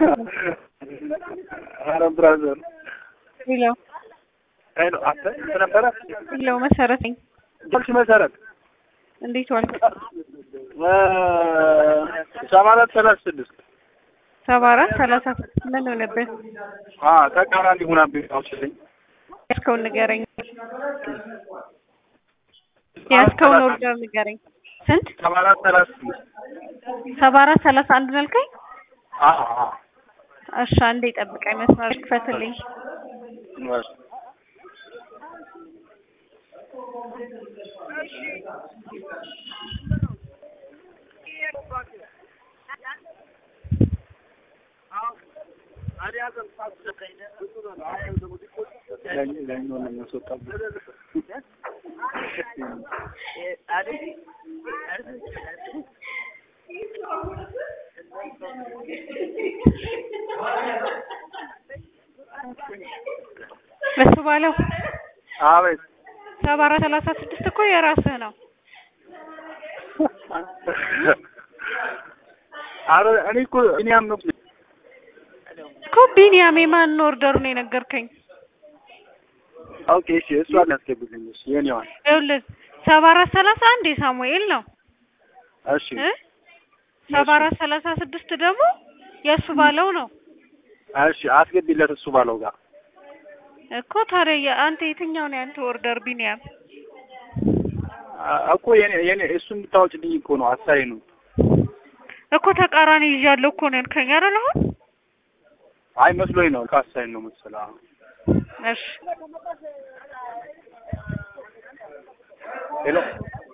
ኧረ ብራዘር ሄሎ ሄሎ፣ አንተ ስንት ነበረ? ሄሎ፣ መሰረት ነኝ። ጀርሽ መሰረት እንዴት ዋልክ? ሰባ አራት ሰላሳ ስድስት ሰባ አራት ሰላሳ ስድስት ምን ሆነብህ? አ ተቃራኒ ሆናብኝ አውችልኝ ያዝከውን ንገረኝ። ያዝከውን ኦርደር ንገረኝ። ስንት? ሰባ አራት ሰላሳ ስድስት ሰባ አራት ሰላሳ አንድ ነው ያልከኝ? አ አ እሺ አንዴ ጠብቀኝ፣ መስመር ክፈትልኝ። እሱ ባለው አቤት ሰባ አራት ሰላሳ ስድስት እኮ የራስህ ነው። አረ እኔ እኮ ቢኒያም ነው እኮ ቢኒያም የማን ኦርደር ነው የነገርከኝ? ኦኬ እሺ እሱ አላስገብልኝ እሺ የኔዋን ይኸውልህ ሰባ አራት ሰላሳ አንድ የሳሙኤል ነው እሺ እ ሰባ አራት ሰላሳ ስድስት ደግሞ የእሱ ባለው ነው እሺ አስገቢለት እሱ ባለው ጋር እኮ ታዲያ የ- አንተ የትኛው ነው ያንተ ኦርደር ቢኒያም? አ- እኮ የኔ የኔ እሱ የምታወጭልኝ እኮ ነው አሳይ ነው እኮ ተቃራኒ ይዣለሁ እኮ ነው ያልከኝ አይደል አሁን? አይ መስሎኝ ነው ከአሳይ ነው መሰለህ አዎ። እሺ ሄሎ